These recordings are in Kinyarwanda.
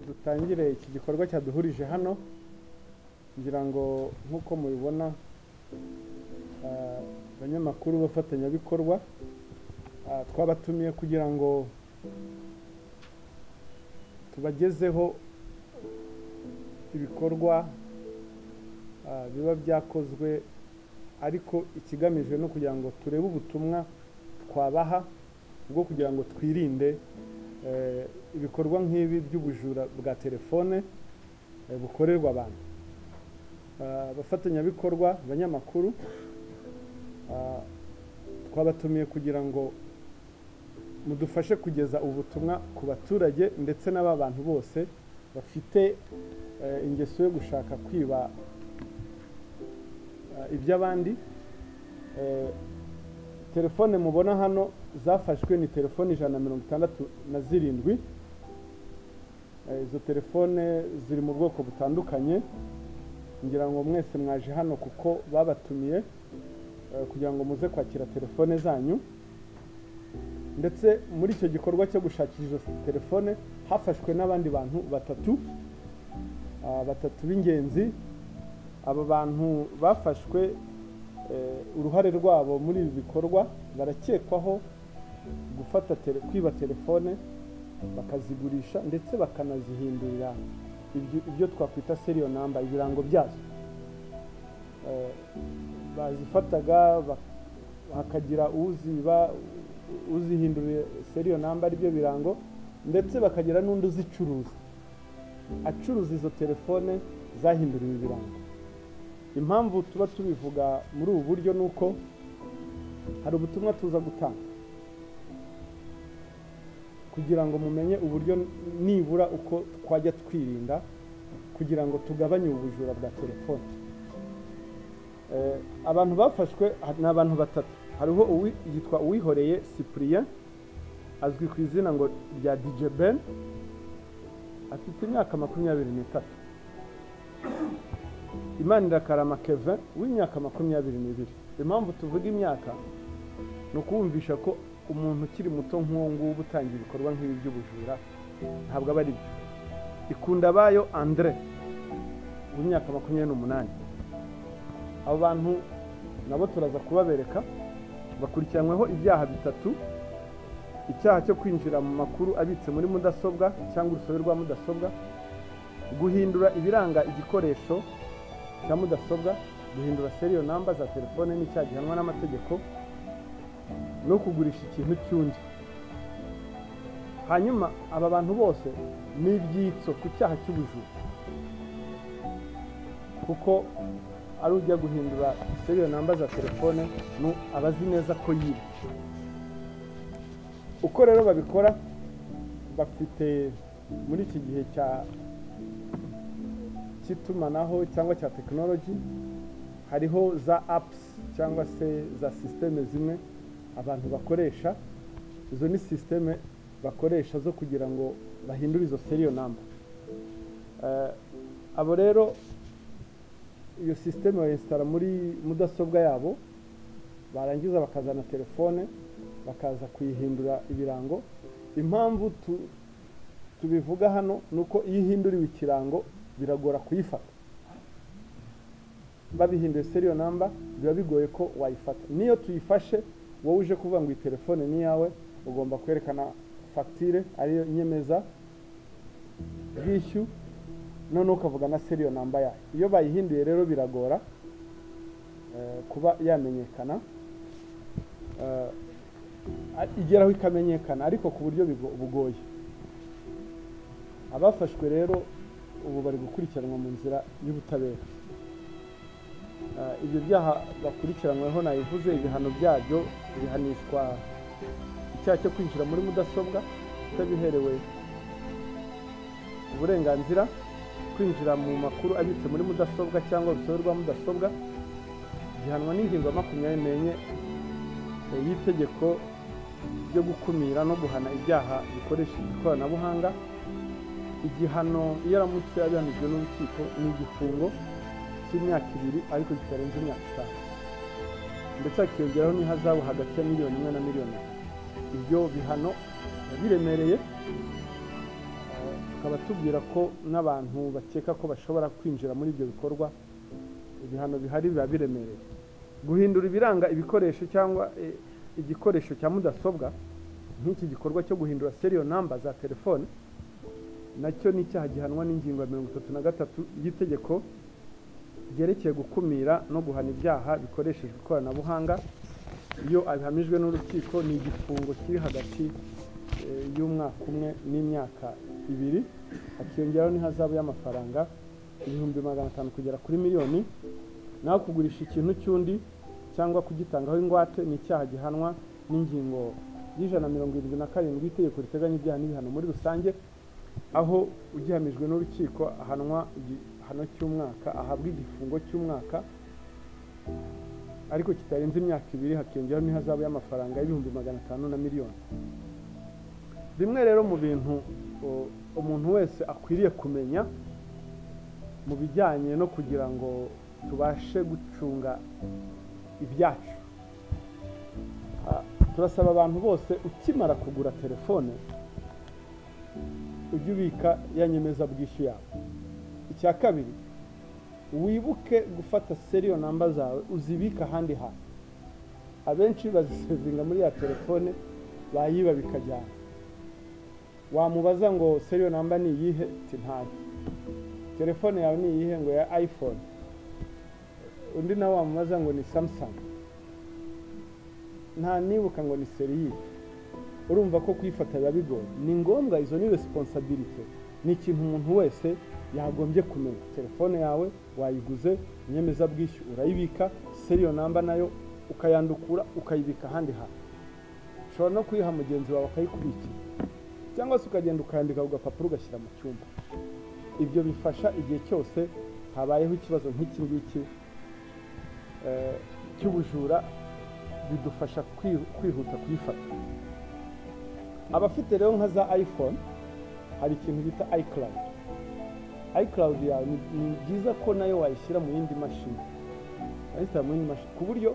dutangire iki gikorwa cyaduhurije hano ngira ngo nk'uko mubibona ah, abanyamakuru b'abafatanyabikorwa ah, twabatumiye kugira ngo tubagezeho ibikorwa ah, biba byakozwe ariko ikigamijwe no kugira ngo turebe ubutumwa twabaha bwo kugira ngo twirinde eh, ibikorwa nk'ibi by'ubujura bwa telefone eh, bukorerwa abantu Ah, abafatanyabikorwa abanyamakuru ah, twabatumiye kugira ngo mudufashe kugeza ubutumwa ku baturage ndetse n'aba bantu bose bafite eh, ingeso yo gushaka kwiba ah, iby'abandi Eh, telefone mubona hano zafashwe ni telefone ijana na mirongo itandatu na zirindwi Eh, izo telefone ziri mu bwoko butandukanye ngira ngo mwese mwaje hano kuko babatumiye eh, kugira ngo muze kwakira telefone zanyu ndetse muri icyo gikorwa cyo gushakisha izo telefone hafashwe n'abandi bantu batatu ah, batatu b'ingenzi aba bantu bafashwe eh, uruhare rwabo muri ibi bikorwa barakekwaho gufata tele- kwiba telefone bakazigurisha ndetse bakanazihindurira ibyo- ibyo twakwita seriyo namba ibirango byazo Eh, bazifataga bak- hakagira uziba uzihinduriye seriyo namba aribyo birango ndetse bakagira n'undi uzicuruza acuruza izo telefone zahinduriwe ibirango impamvu tuba tubivuga muri ubu buryo ni uko hari ubutumwa tuza gutanga kugira ngo mumenye uburyo nibura uko twajya twirinda kugira ngo tugabanye ubujura bwa telefone Eh, abantu bafashwe ha- ni abantu batatu hariho uwi- yitwa uwihoreye cyprien azwi ku izina ngo rya dj ben afite imyaka makumyabiri n'itatu imana irakarama kevin w'imyaka makumyabiri n'ibiri impamvu tuvuga imyaka ni ukuwumvisha ko umuntu ukiri muto nk'uwo nguwo utangiye ibikorwa nk'ibi by'ubujura ntabwo aba ari byo ikunda abayo andre w'imyaka makumyabiri n'umunani abo bantu nabo turaza kubabereka bakurikiranyweho ibyaha bitatu icyaha cyo kwinjira mu makuru abitse muri mudasobwa cyangwa urusobe rwa mudasobwa guhindura ibiranga igikoresho cya mudasobwa guhindura seriyo namba za telefone n'icyaha gihanwa n'amategeko no kugurisha ikintu cy'undi hanyuma aba bantu bose ni ibyitso ku cyaha cy'ubujura kuko ari ujya guhindura seriyo namba za telefone nu aba azi neza ko yiba uko rero babikora bafite muri iki gihe cya cy'itumanaho cyangwa cya tekinoloji hariho za apusi cyangwa se za sisiteme zimwe abantu bakoresha izo ni sisiteme bakoresha zo kugira ngo bahindure izo seriyo namba Eh, abo rero iyo sisiteme bayinsitara muri mudasobwa yabo barangiza bakazana telefone bakaza kuyihindura ibirango impamvu tu- tubivuga hano ni uko iyo ihinduriwe ikirango biragora kuyifata babihinduye seriyo namba biba bigoye ko wayifata niyo tuyifashe wowe uje kuvuga ngo iyi telefone ni iyawe ugomba kwerekana fagitire ariyo nyemeza bwishyu none ukavuga na seriyo namba yayo iyo bayihinduye rero biragora eh, kuba yamenyekana Eh, a- igeraho ikamenyekana ariko ku buryo bigo- bugoye abafashwe rero ubu bari gukurikiranwa mu nzira y'ubutabera Eh, ibyo byaha bakurikiranyweho nabivuze ibihano byabyo bihanishwa icyaha cyo kwinjira muri mudasobwa utabiherewe uburenganzira kwinjira mu makuru abitse muri mudasobwa cyangwa urusobe rwa mudasobwa gihanwa n'ingingo ya makumyabiri n'enye eh, y'itegeko ryo gukumira no guhana ibyaha bikoresheje ikoranabuhanga igihano iyo aramutse abihanijwe n'urukiko ni igifungo cy'imyaka ibiri ariko kitarenze imyaka itanu ndetse hakiyongeraho n'ihazabu hagati ya miliyoni imwe na miliyoni ebyiri ibyo bihano biremereye eh, akaba atubwira ko n'abantu bakeka ko bashobora kwinjira muri ibyo bikorwa ibihano bihari biba biremereye guhindura ibiranga ibikoresho cyangwa eh, igikoresho cya mudasobwa nk'iki gikorwa cyo guhindura seriyo namba za telefone nacyo ni icyaha gihanwa n'ingingo ya mirongo itatu na gatatu y'itegeko ryerekeye gukumira no guhana ibyaha bikoreshejwe ikoranabuhanga iyo abihamijwe n'urukiko ni igifungo kiri hagati eh, y'umwaka umwe n'imyaka ibiri hakiyongeraho n'ihazabu y'amafaranga ibihumbi magana atanu kugera kuri miliyoni naho kugurisha ikintu cy'undi cyangwa kugitangaho ingwate ni icyaha gihanwa n'ingingo y'ijana na mirongo irindwi na karindwi itegeko riteganya ibyaha n'ibihano muri rusange aho ugihamijwe n'urukiko ahanwa igihano cy'umwaka ahabwa igifungo cy'umwaka ariko kitarenze imyaka ibiri hakiyongeraho n'ihazabu y'amafaranga y'ibihumbi magana atanu na miliyoni bimwe rero mu bintu o- umuntu wese akwiriye kumenya mu bijyanye no kugira ngo tubashe gucunga ibyacu Ah, turasaba abantu bose ukimara kugura telefone ujye ubika ya nyemezabwishyu yawe icya kabiri wibuke gufata seriyo namba zawe uzibike ahandi hantu abenshi bazisevinga muri ya telefone bayiba bikajyana wamubaza ngo seriyo namba ni iyihe uti ntayo telefone yawe ni iyihe ngo ya iphone undi nawe wamubaza ngo ni samsung nta nibuka ngo ni serire urumva ko kuyifata biba bigoye ni ngombwa izo ni resiponsabirite ni ikintu umuntu wese yagombye kumenya telefone yawe wayiguze inyemezabwishyu urayibika seriyo namba nayo ukayandukura ukayibika ahandi hantu ushobora no kuyiha mugenzi wawe akayikubikira cyangwa se ukagenda ukayandika ku gapapuro ugashyira mu cyumba ibyo bifasha igihe cyose habayeho ikibazo nk'iki ngiki eh, cy'ubujura bidufasha kwi- kwihuta kuyifata abafite rero nka za iphone hari ikintu bita icloud icloud yawe ni- ni byiza ko nayo wayishyira mu yindi mashini wayishyira mu yindi mashini ku buryo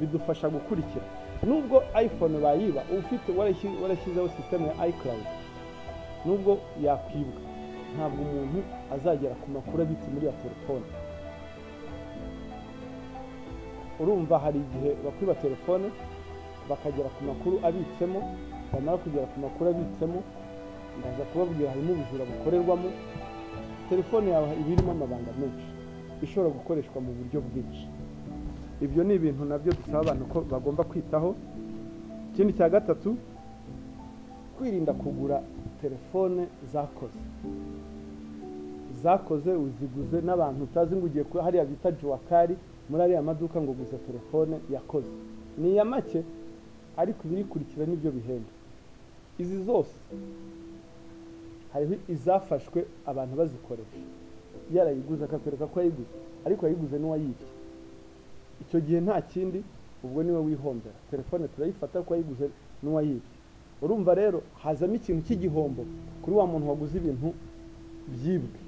bidufasha gukurikira nubwo iphone bayiba ufite warashyi- warashyizeho sisiteme ya icloud nubwo yakwibwa ntabwo umuntu azagera ku makuru abitse muri ya telefone urumva hari igihe bakwiba telefone bakagera ku makuru abitsemo bamara kugera ku makuru abitsemo ndaza kubabwira harimo ubujura bukorerwamo telefone yawe iba irimo amabanga menshi ishobora gukoreshwa mu buryo bwinshi ibyo ni ibintu nabyo dusaba abantu ko bagomba kwitaho ikindi cya gatatu kwirinda kugura telefone zakoze zakoze uziguze n'abantu utazi ngo ugiye kuba hariya bita juwakari muri ariya maduka ngo guza telefone yakoze ni iya make ariko ibirikurikira nibyo bihenda izi zose hariho izafashwe abantu bazikoresha yarayiguze akakwereka ko yayiguze ariko yayiguze n'uwayibye icyo gihe nta kindi ubwo niwe wihombera telefone turayifata ko yayiguze n'uwayibye urumva rero hazamo ikintu cy'igihombo kuri wa muntu waguze ibintu byibwe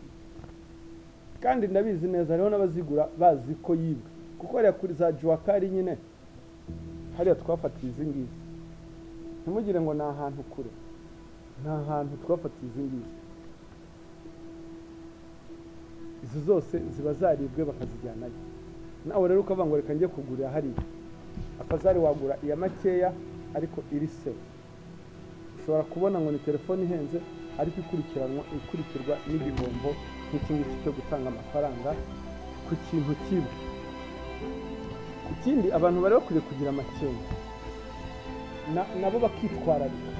kandi ndabizi neza hariho n'abazigura bazi ko yibwe kuko hariya kuri za juwakari nyine hariya twafatiye izi ngizi ntimugire ngo ni ahantu kure ni ahantu twafatiye izi ngizi izi zose ziba zaribwe bakazijyanayo nawe rero ukavuga ngo reka njye kugurira hariya akazari wagura iya makeya ariko iri sefu ushobora kubona ngo ni telefone ihenze ariko ikurikiranwa ikurikirwa n'igihombo nk'iki ngiki cyo gutanga amafaranga ku kintu kimwe ikindi abantu bari bakwiye kugira amakenga na- nabo bakitwararika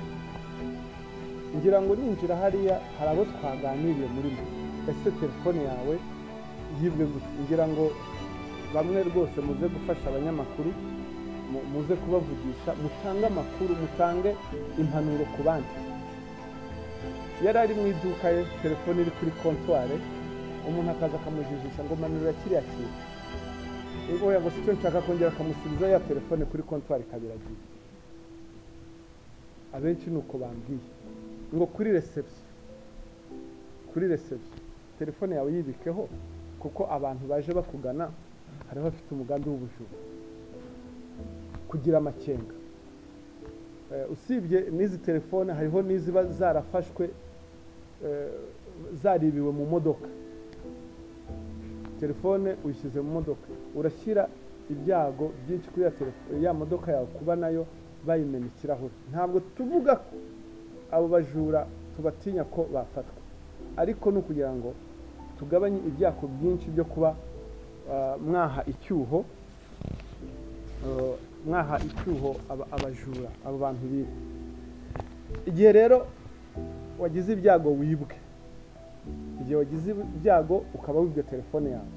ngira ngo ninjira hariya hari abo twaganiriye muri mwe ese telefone yawe yibwe gute ngira ngo bamwe rwose muze gufasha abanyamakuru mu- muze kubavugisha mutange amakuru mutange impanuro ku bandi yari ari mu iduka ye telefone iri kuri kontware umuntu akaza akamujijisha ngo manurira kiriya kintu ubwo yago si cyo nshaka kongera akamusubiza ya telefone kuri kontwari kabiragiye abenshi ni uko bambwiye ngo kuri reception kuri reception telefone yawe yibikeho kuko abantu baje bakugana hari abafite umugambi w'ubujura kugira amakenga Eh, usibye n'izi telefone hariho n'iziba zarafashwe eh, zaribiwe mu modoka telefone uyishyize mu modoka urashyira ibyago byinshi kuri ya telefone ya modoka yawe kuba nayo bayimena ikirahure ntabwo tuvuga ko abo bajura tubatinya ko bafatwa ariko ni ukugira ngo tugabanye ibyago byinshi byo kuba mwaha icyuho mwaha icyuho abajura abo bantu biba igihe rero wagize ibyago wibwe igihe wagize ibyago ukaba wibwe telefone yawe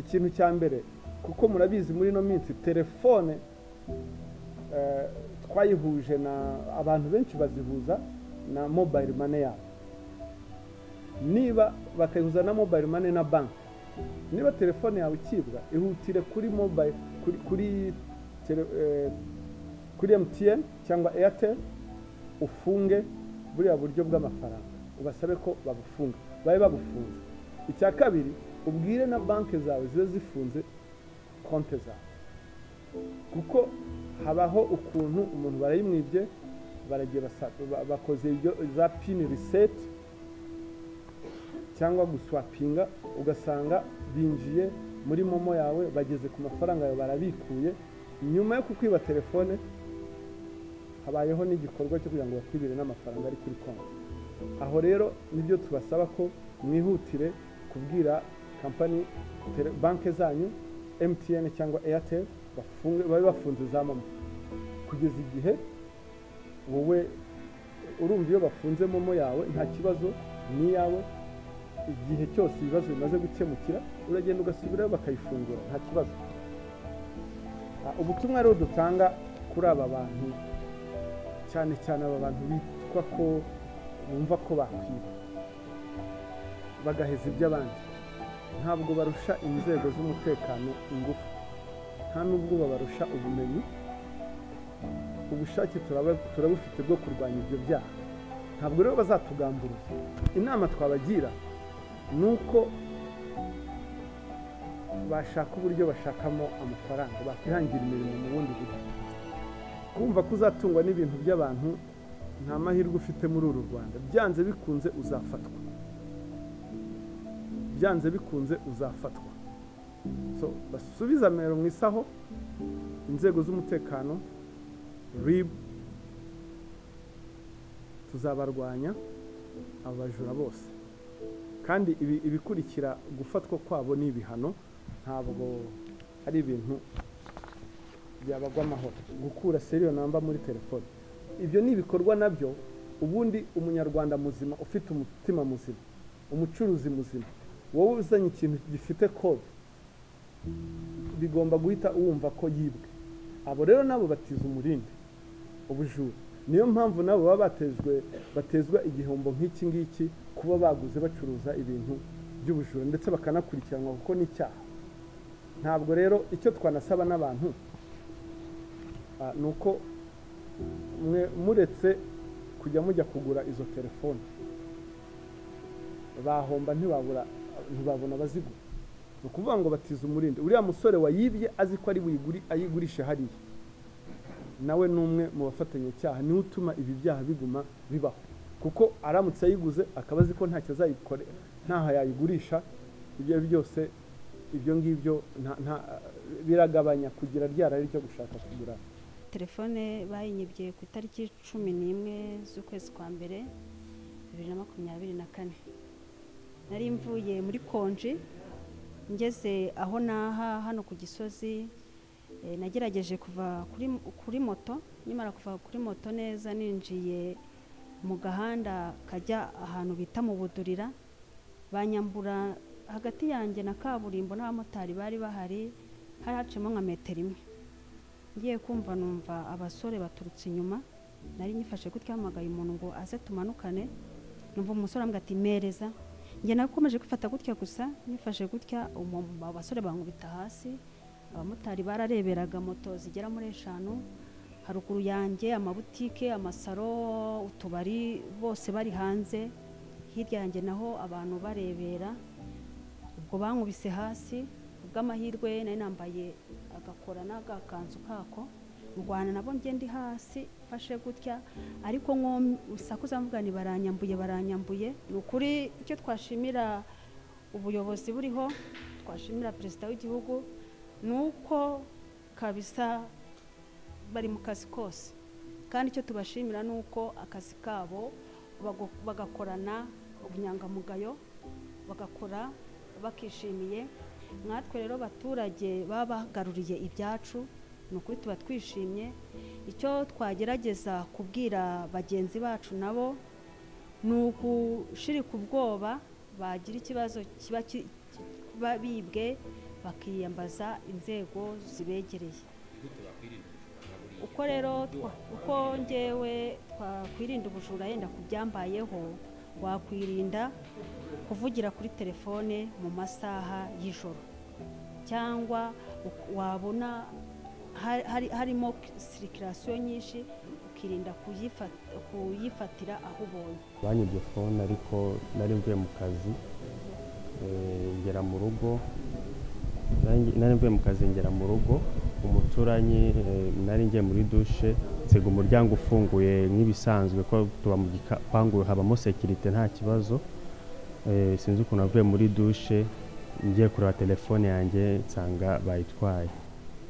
ikintu cya mbere kuko murabizi muri ino minsi telefone twayihuje na abantu benshi bazihuza na mobayiro mane yabo niba bakayihuza na mobayiro mane na banki niba telefone yawe ikibwa ihutire kuri mobayiro kuri kuri emutiyeni cyangwa eyateri ufunge buriya buryo bw'amafaranga ubasabe ko babufunga babe babufunze icya kabiri ubwire na banki zawe zibe zifunze konti zawe kuko habaho ukuntu umuntu barayimwibye baragiye bakoze za pini riseti cyangwa guswapinga ugasanga binjiye muri momo yawe bageze ku mafaranga yawe barabikuye nyuma yo kukwiba telefone habayeho n'igikorwa cyo kugira ngo bakwibire n'amafaranga ari kuri konti aho rero nibyo tubasaba ko mwihutire kubwira kampani banki zanyu mtn cyangwa airtel babe bafunze za momo kugeza igihe wowe urumva iyo bafunze momo yawe nta kibazo ni iyawe igihe cyose ibibazo bimaze gukemukira uragenda ugasubirayo bakayifungura nta kibazo ubutumwa rero dutanga kuri aba bantu cyane cyane aba bantu bitwa ko bumva ko bakwiba bagaheza iby'abandi ntabwo barusha inzego z'umutekano ingufu nta n'ubwo babarusha ubumenyi ubushake turabufite bwo kurwanya ibyo byaha ntabwo rero bazatugamburuza inama twabagira ni uko bashaka uburyo bashakamo amafaranga bakihangira imirimo mu bundi buryo kumva ko uzatungwa n'ibintu by'abantu nta mahirwe ufite muri uru rwanda byanze bikunze uzafatwa byanze bikunze uzafatwa basubiza amero mu isaho inzego z'umutekano ribu tuzabarwanya abajura bose kandi ibikurikira gufatwa kwabo ni ibihano ntabwo ari ibintu byabagwa amahoro gukura seriyo namba muri telefone ibyo ni ibikorwa nabyo ubundi umunyarwanda muzima ufite umutima muzima umucuruzi muzima wowe uzanye ikintu gifite kode bigomba guhita wumva ko yibwe abo rero nabo batiza umurindi ubujura niyo mpamvu nabo baba batezwe batezwa igihombo nk'iki ngiki kuba baguze bacuruza ibintu by'ubujura ndetse bakanakurikiranwa kuko ni icyaha ntabwo rero icyo twanasaba n'abantu ni uko muretse kujya mujya kugura izo telefone bahomba ntibabona abazigura ni ukuvuga ngo batize umurindi uriya musore wayibye azi ko ari buyiguri ayigurishe hariya nawe ni umwe mu bafatanyacyaha niwe utuma ibi byaha biguma bibaho kuko aramutse ayiguze akaba azi ko ntacyo azayikore ntaho yayigurisha ibyo byose ibyo ngibyo biragabanya kugira ryarari ryo gushaka kugura telefone bayinyibye ku itariki cumi n'imwe z'ukwezi kwa mbere bibiri na makumyabiri na kane nari mvuye muri konji ngeze aho naha hano ku gisozi nagerageje kuva kuri moto nyamara kuva kuri moto neza ninjiye mu gahanda kajya ahantu bita mu budurira banyambura hagati yanjye na kaburimbo n'abamotari bari bahari hari haciyemo nka metero imwe ngiye kumva numva abasore baturutse inyuma nari nyifashe gutya hamagaye umuntu ngo aze tumanukane numva umusore ambwira ati mereza njye nakomeje kwifata gutya gusa nifashe gutya abasore bankubita hasi abamotari barareberaga moto zigera muri eshanu haruguru yanjye amabutike amasaro utubari bose bari hanze hirya yanjye naho abantu barebera ubwo bankubise hasi ubw'amahirwe nari nambaye agakora n'agakanzu kako ndwana nabo njye ndi hasi mfashe gutya ariko nko sakuza mvuga ni baranyambuye baranyambuye ni ukuri icyo twashimira ubuyobozi buriho twashimira perezida w'igihugu ni uko kabisa bari mu kazi kose kandi icyo tubashimira ni uko akazi kabo bago- bagakorana ubunyangamugayo bagakora bakishimiye mwatwe rero abaturage baba bagaruriye ibyacu ni ukuri tuba twishimye icyo twagerageza kubwira bagenzi bacu nabo ni ugushirika ubwoba bagira ikibazo kiba ki- kiba bibwe bakiyambaza inzego zibegereye uko rero twa- uko ngewe twakwirinda ubujura yenda ku byambayeho wakwirinda kuvugira kuri telefone mu masaha y'ijoro cyangwa uk- wabona ha- hari- harimo sirikirasiyo nyinshi ukirinda kuyifa- kuyifatira aho ubonye banyibye fone ariko nari mvuye mu kazi eh, ngera mu rugo Nari- nari mvuye mu kazi ngera mu rugo umuturanyi eh, nari ngiye muri dushe nsega umuryango ufunguye nk'ibisanzwe ko tuba mu gipangu habamo sekirite nta kibazo Eh, sinzi ukuntu navuye muri dushe ngiye kureba telefone yanjye nsanga bayitwaye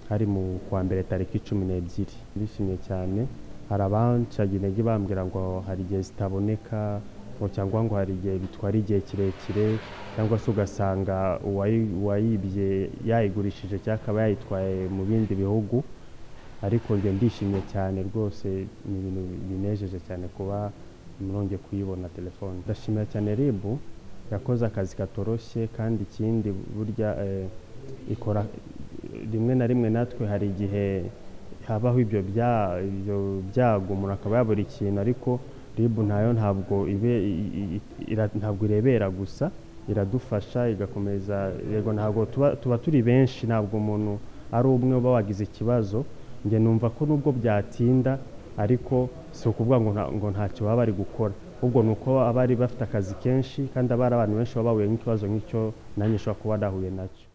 hari mu kwa mbere tariki cumi n'ebyiri ndishimye cyane hari abancaga intege bambwira ngo hari igihe zitaboneka ngo cyangwa ngo hari igihe bitwara igihe kirekire cyangwa se ugasanga uwayi- uwayibye yayigurishije cyangwa akaba yayitwaye mu bindi bihugu ariko njye ndishimye cyane rwose ni ibintu binejeje cyane kuba murongeye kuyibona telefone ndashimira cyane rib yakoze akazi katoroshye kandi ikindi burya eh, ikora rimwe na rimwe natwe hari igihe habaho ibyo bya- ibyo byago umuntu akaba yabura ikintu ariko rib ntayo ntabwo ibe i- i- i- ira- ntabwo irebera gusa iradufasha igakomeza yego ntabwo tuba- tuba turi benshi ntabwo umuntu ari umwe uba wagize ikibazo njye numva ko nubwo byatinda ariko si ukuvuga ngo nta- ngo ntacyo baba bari gukora ahubwo ni uko abari bafite akazi kenshi kandi abari abantu benshi baba bahuye n'ikibazo nk'icyo nanjye nshobora kuba nahuye nacyo